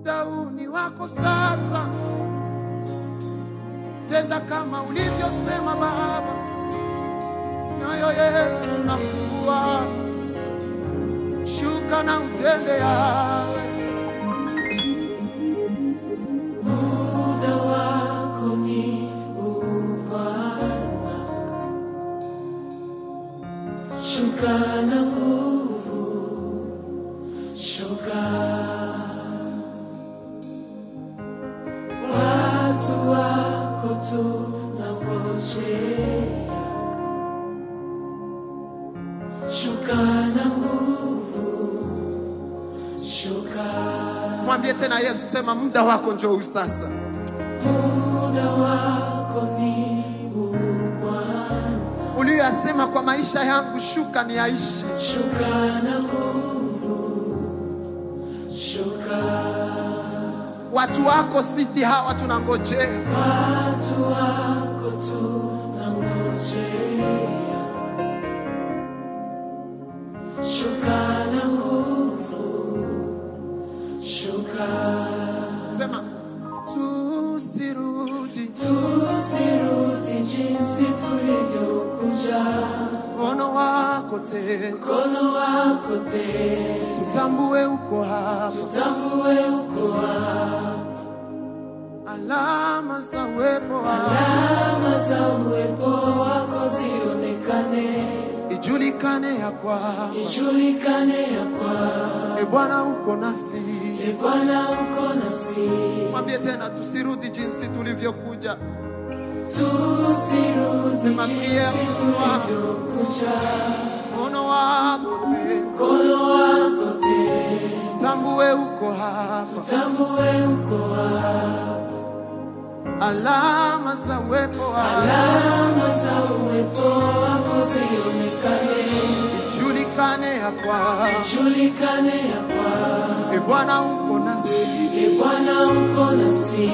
muda huu ni wako sasa, tenda kama ulivyosema Baba, mioyo yetu tunafungua, shuka na utende yawe Muda wako ni huu Bwana, shuka na nguvu, shuka. Watu wako tunangojea, shuka na nguvu, shuka. Mwambie tena Yesu, sema muda wako njoo huu sasa. Muda wako ni huu Bwana, Uliyoyasema kwa maisha yangu, shuka ni yaishi. shuka na nguvu, shuka. Watu wako sisi hawa tunangojea, Watu wako tunangojea, shuka na nguvu, shuka. sema tusirudi, Tusirudi jinsi tulivyokuja, mkono wako tena, mkono wako tena tutambue uko hapa, Tambue uko hapa, alama za uwepo wako alama za uwepo wako zionekane, ijulikane ya kwamba ijulikane ya kwamba e Bwana uko nasi. e Bwana uko nasi. Mwambie tena tusirudi jinsi tulivyokuja, Tusirudi Sema pia jinsi Bwana. tulivyokuja, mkono wako tena, mkono wako tena tambue uko hapa, tambue uko hapa, alama za uwepo wako alama za uwepo wako zionekane, ijulikane ya kwamba ijulikane ya kwamba e Bwana uko nasi. e Bwana uko nasi.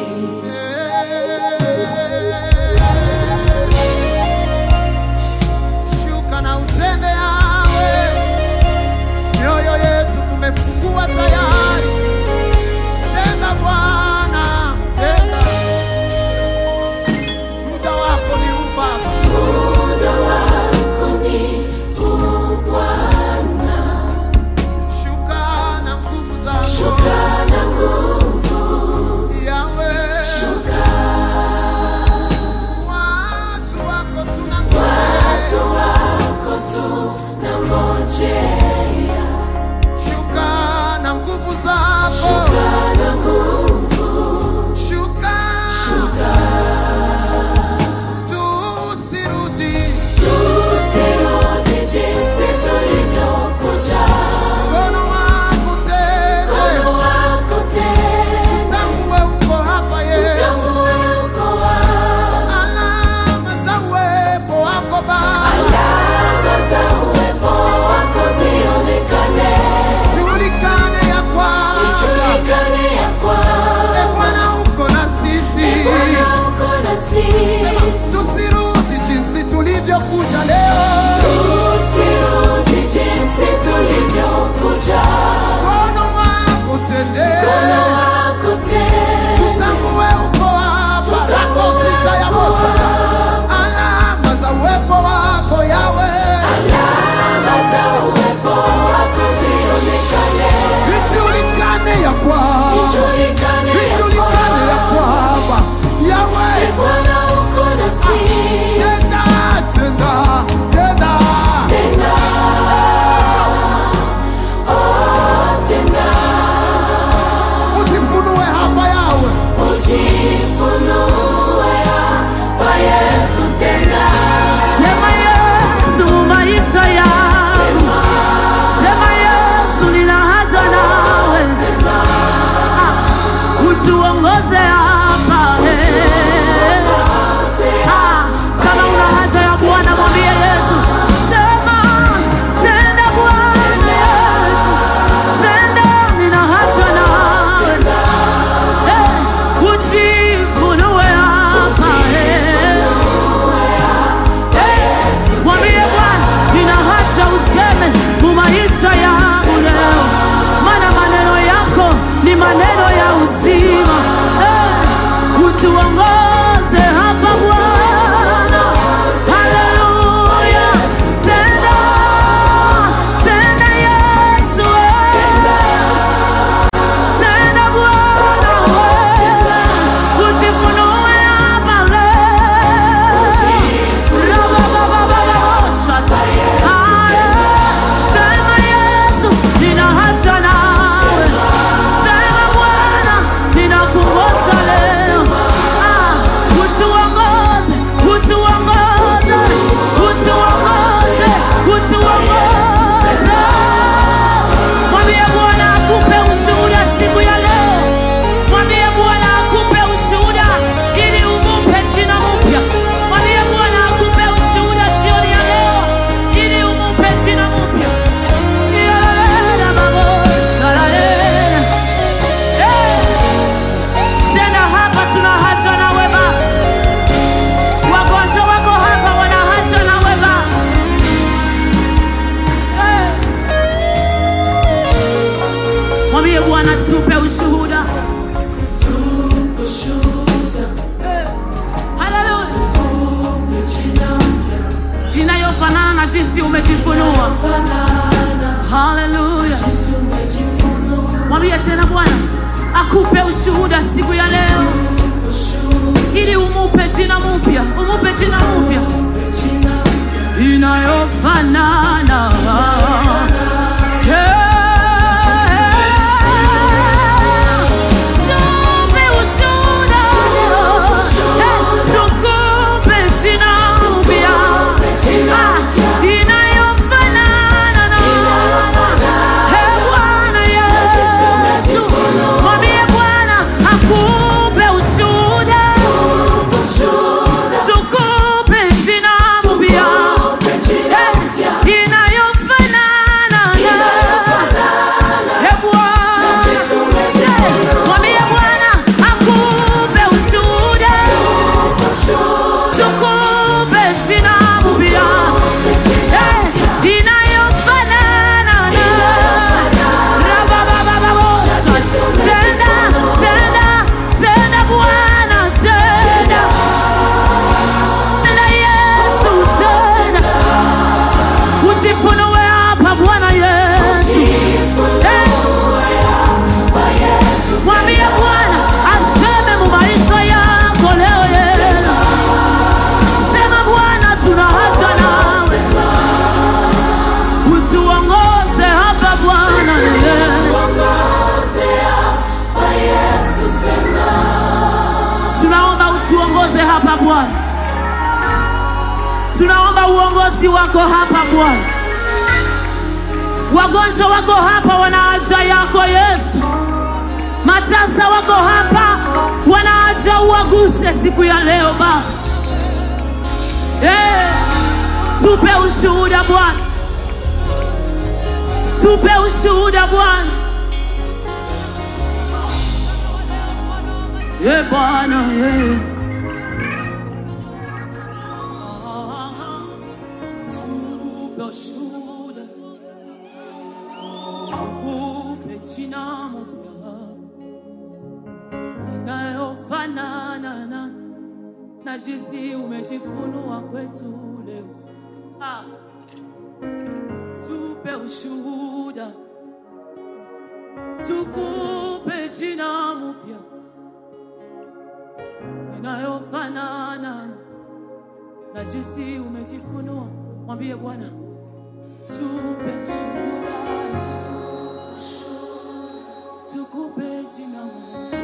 Shuka na utende yawe, mioyo yetu tumefungua tayari. Tenda Bwana, tenda, muda wako ni huu Baba. Muda wako ni huu Bwana, Shuka na nguvu zako shuka na nguvu, yawe, shuka. watu wako tunangojea. Watu wako tunangojea, Shuka na nguvu zako, shuka na nguvu, shuka, shuka. tusirudi Tusirudi jinsi tulivyokuja, mkono wako tena, mkono wako tena tambue uko hapa Yesu, tambue uko hapa. alama za uwepo wako Baba, Alama za uwepo wako zionekane, julikane ya kwamba ijulikane ya e kwamba Bwana uko na sisi, Bwana uko nasi. tusirudi jinsi tulivyokuja leo, Tusirudi jinsi tulivyokuja, mkono wako tende, mkono wako tena tutambue uko hapa, Tutambue rako sita ya uko Bosaka, hapa. alama za uwepo wako yawe, alama za uwepo wako zionekane, ijulikane ya kwamba ijulikane ya ijulikane ya kwamba kwamba yawe Bwana uko nasi. tenda tenda tenda Tena, oh, tena, ujifunue hapa yawe ujifunue hapa Yesu tena. Sema Yesu maisha yangu, Sema, sema Yesu nina haja nawe, sema, utuongoze hapa eh. Ah, kama una haja ya Bwana mwambie Yesu, sema tenda Bwana Yesu, tenda nina haja nawe eh, ujifunue hapa eh. Mwambie Bwana, nina haja useme mu maisha yangu leo, maana maneno yako ni maneno ya uzima. jinsi umejifunua. Haleluya. Mwambie tena Bwana akupe ushuhuda siku ya leo, ili umupe jina mpya, umupe jina mpya inayofanana Tupe ushuhuda leo. Eh, tukupe jina mpya. Ah, inayofanana na Eh, Bwana Yesu. Mwambie Bwana akupe ushuhuda. Tukupe jina mpya. Eh, inayofanana na Eh, Bwana. Eh, mwambie Bwana akupe ushuhuda. Tukupe jina mpya. Eh, inayofanana na Rababababosa. Tenda, tenda, tenda Bwana, tenda. Tenda Yesu, tenda. Ujifunue hapa Bwana Yesu. Eh, Mwambie Bwana aseme mu maisha yako leo Yesu. Sema Bwana tuna haja nawe. Utuongoze hapa Bwana Yesu. Tunaomba utuongoze hapa Bwana. Tunaomba uongozi wako hapa Bwana. Wagonjwa wako hapa wana haja yako Yesu. Matasa wako hapa wana haja uwaguse siku ya leo Baba. Eh, tupe ushuhuda Bwana, tupe ushuhuda Bwana. Eh Bwana, eh. Tupe ushuhuda, tukupe jina mpya inayofanana na na jinsi umejifunua kwetu leo. Ah. Tupe ushuhuda, tukupe jina mpya inayofanana na jinsi umejifunua. Mwambie Bwana, tupe ushuhuda, tukupe jina mpya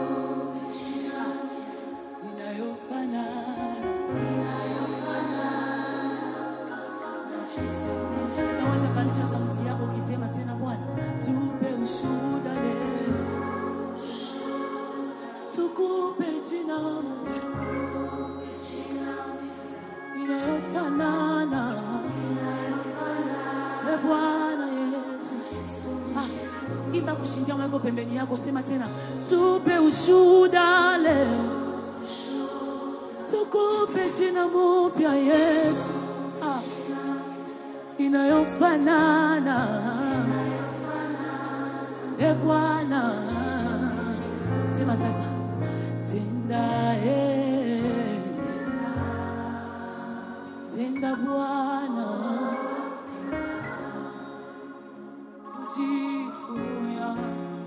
inayofanana. Naweza pandisha sauti yako ukisema tena, Bwana, tupe ushuhuda leo, tukupe jina mpya inayofanana. E Bwana Yesu, ah, imba kushindia mweko pembeni yako, sema tena, tupe ushuhuda leo tukupe jina mpya Yesu, ah, inayofanana e Bwana, sema sasa, tenda e, tenda Bwana, ujifunue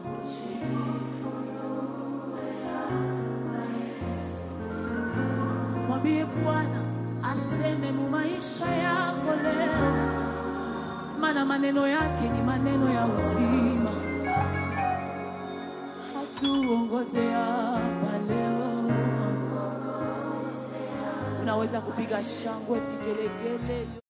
mwambie Bwana aseme mu maisha yako leo, maana maneno yake ni maneno ya uzima. Hatuongoze hapa leo. Unaweza kupiga shangwe, vigelegele.